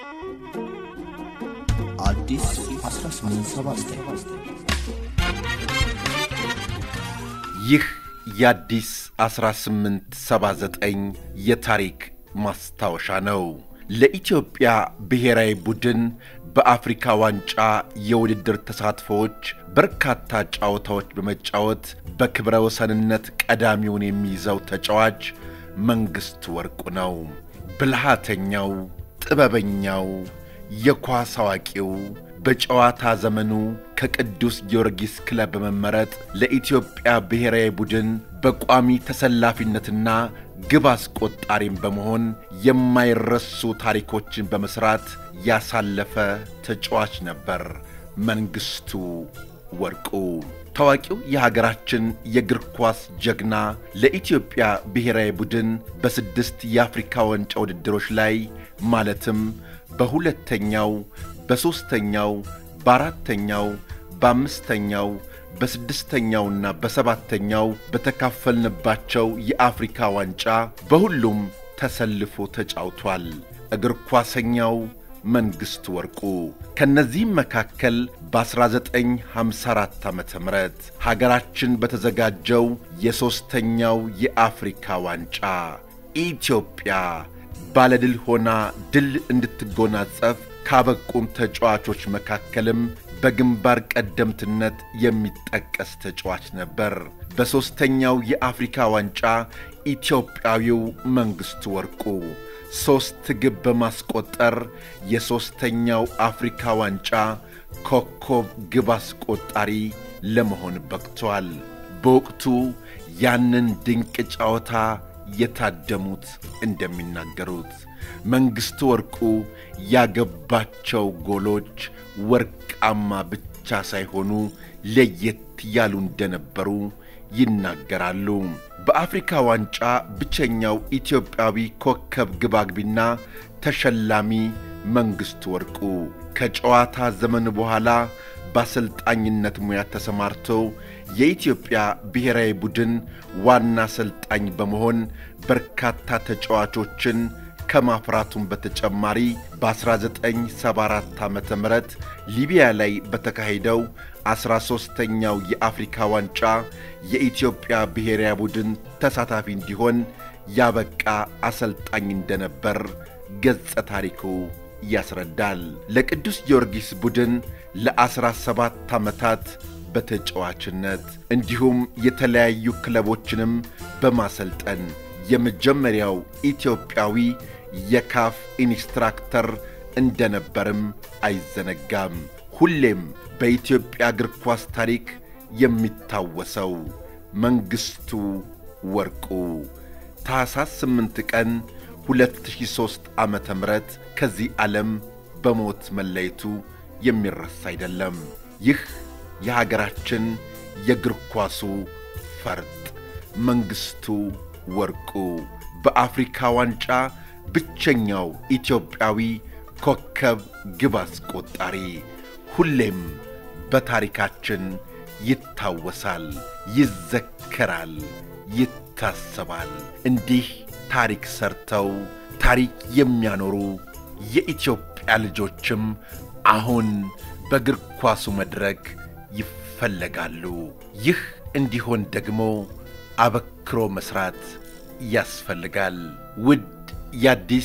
አዲስ 1879 ይህ የአዲስ 1879 የታሪክ ማስታወሻ ነው። ለኢትዮጵያ ብሔራዊ ቡድን በአፍሪካ ዋንጫ የውድድር ተሳትፎዎች በርካታ ጨዋታዎች በመጫወት በክብረ ወሰንነት ቀዳሚውን የሚይዘው ተጫዋች መንግሥቱ ወርቁ ነው። ብልሃተኛው፣ ጥበበኛው፣ የኳስ አዋቂው በጨዋታ ዘመኑ ከቅዱስ ጊዮርጊስ ክለብ በመመረጥ ለኢትዮጵያ ብሔራዊ ቡድን በቋሚ ተሰላፊነትና ግብ አስቆጣሪም በመሆን የማይረሱ ታሪኮችን በመሥራት ያሳለፈ ተጫዋች ነበር መንግሥቱ ወርቁ። ታዋቂው የሀገራችን የእግር ኳስ ጀግና ለኢትዮጵያ ብሔራዊ ቡድን በስድስት የአፍሪካ ዋንጫ ውድድሮች ላይ ማለትም በሁለተኛው፣ በሦስተኛው፣ በአራተኛው፣ በአምስተኛው፣ በስድስተኛውና በሰባተኛው በተካፈልንባቸው የአፍሪካ ዋንጫ በሁሉም ተሰልፎ ተጫውቷል። እግር ኳሰኛው መንግሥቱ ወርቁ ከእነዚህም መካከል በ1954 ዓ ም ሀገራችን በተዘጋጀው የሦስተኛው የአፍሪካ ዋንጫ ኢትዮጵያ ባለድል ሆና ድል እንድትጎናጸፍ ካበቁም ተጫዋቾች መካከልም በግንባር ቀደምትነት የሚጠቀስ ተጫዋች ነበር። በሦስተኛው የአፍሪካ ዋንጫ ኢትዮጵያዊው መንግሥቱ ወርቁ ሦስት ግብ በማስቆጠር የሦስተኛው አፍሪካ ዋንጫ ኮከብ ግብ አስቆጣሪ ለመሆን በቅቷል። በወቅቱ ያንን ድንቅ ጨዋታ የታደሙት እንደሚናገሩት መንግሥቱ ወርቁ ያገባቸው ጎሎች ወርቃማ ብቻ ሳይሆኑ ለየት ያሉ እንደነበሩ ይናገራሉ። በአፍሪካ ዋንጫ ብቸኛው ኢትዮጵያዊ ኮከብ ግብ አግቢና ተሸላሚ መንግሥቱ ወርቁ ከጨዋታ ዘመን በኋላ በአሰልጣኝነት ሙያ ተሰማርቶ የኢትዮጵያ ብሔራዊ ቡድን ዋና አሰልጣኝ በመሆን በርካታ ተጫዋቾችን ከማፍራቱም በተጨማሪ በ1974 ዓ ም ሊቢያ ላይ በተካሄደው 13ተኛው የአፍሪካ ዋንጫ የኢትዮጵያ ብሔራዊ ቡድን ተሳታፊ እንዲሆን ያበቃ አሰልጣኝ እንደነበር ገጸ ታሪኩ ያስረዳል። ለቅዱስ ጊዮርጊስ ቡድን ለ17 ዓመታት በተጫዋችነት እንዲሁም የተለያዩ ክለቦችንም በማሰልጠን የመጀመሪያው ኢትዮጵያዊ የካፍ ኢንስትራክተር እንደነበርም አይዘነጋም። ሁሌም በኢትዮጵያ እግር ኳስ ታሪክ የሚታወሰው መንግሥቱ ወርቁ ታኅሳስ 8 ቀን 2003 ዓ ም ከዚህ ዓለም በሞት መለየቱ የሚረሳ አይደለም። ይህ የሀገራችን የእግር ኳሱ ፈርጥ መንግሥቱ ወርቁ በአፍሪካ ዋንጫ ብቸኛው ኢትዮጵያዊ ኮከብ ግብ አስቆጣሪ ሁሌም በታሪካችን ይታወሳል፣ ይዘከራል፣ ይታሰባል። እንዲህ ታሪክ ሰርተው ታሪክ የሚያኖሩ የኢትዮጵያ ልጆችም አሁን በእግር ኳሱ መድረክ ይፈለጋሉ። ይህ እንዲሆን ደግሞ አበክሮ መሥራት ያስፈልጋል። ውድ የአዲስ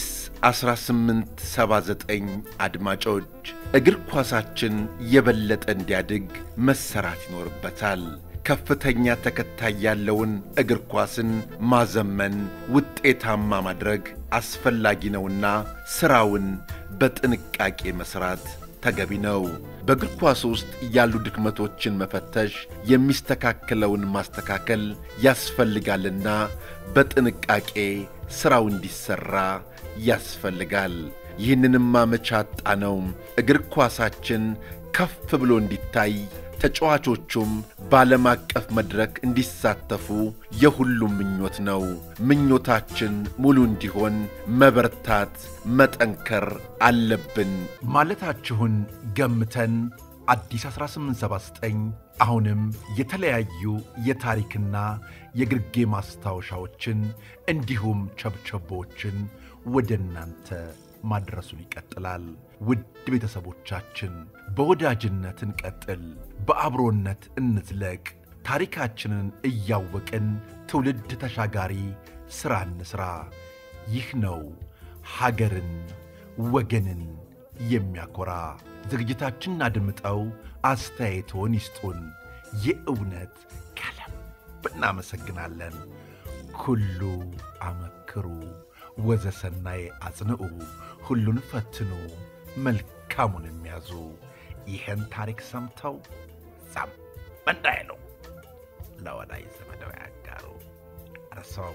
1879 አድማጮች እግር ኳሳችን የበለጠ እንዲያድግ መሰራት ይኖርበታል። ከፍተኛ ተከታይ ያለውን እግር ኳስን ማዘመን፣ ውጤታማ ማድረግ አስፈላጊ ነውና ሥራውን በጥንቃቄ መሥራት ተገቢ ነው። በእግር ኳስ ውስጥ ያሉ ድክመቶችን መፈተሽ፣ የሚስተካከለውን ማስተካከል ያስፈልጋልና በጥንቃቄ ሥራው እንዲሠራ ያስፈልጋል። ይህንንም አመቻጣ ነው እግር ኳሳችን ከፍ ብሎ እንዲታይ ተጫዋቾቹም በዓለም አቀፍ መድረክ እንዲሳተፉ የሁሉም ምኞት ነው። ምኞታችን ሙሉ እንዲሆን መበርታት፣ መጠንከር አለብን ማለታችሁን ገምተን አዲስ 1879 አሁንም የተለያዩ የታሪክና የግርጌ ማስታወሻዎችን እንዲሁም ቸብቸቦችን ወደ እናንተ ማድረሱን ይቀጥላል። ውድ ቤተሰቦቻችን በወዳጅነት እንቀጥል፣ በአብሮነት እንዝለቅ። ታሪካችንን እያወቅን ትውልድ ተሻጋሪ ሥራ እንሥራ። ይህ ነው ሀገርን ወገንን የሚያኮራ። ዝግጅታችንን አድምጠው አስተያየቶን ይስጡን። የእውነት ከልብ እናመሰግናለን። ኩሉ አመክሩ ወዘሰናይ አጽንዑ፣ ሁሉን ፈትኑ መልካሙን የሚያዙ። ይህን ታሪክ ሰምተው ዛም እንዳይሉ ለወዳጅ ዘመደው ያጋሩ። እርሰው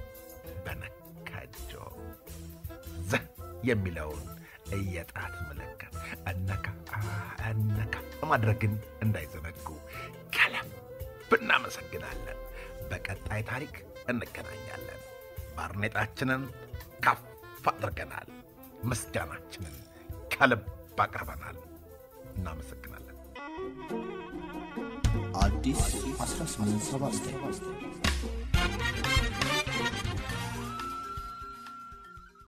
በነካጆ ዘ የሚለውን የጣት ምልክት እነካ እነካ ማድረግን እንዳይዘነጉ ከልብ እናመሰግናለን። በቀጣይ ታሪክ እንገናኛለን። ባርኔጣችንን ከፍ አድርገናል። ምስጋናችንን ከልብ አቅርበናል። እናመሰግናለን። አዲስ 1879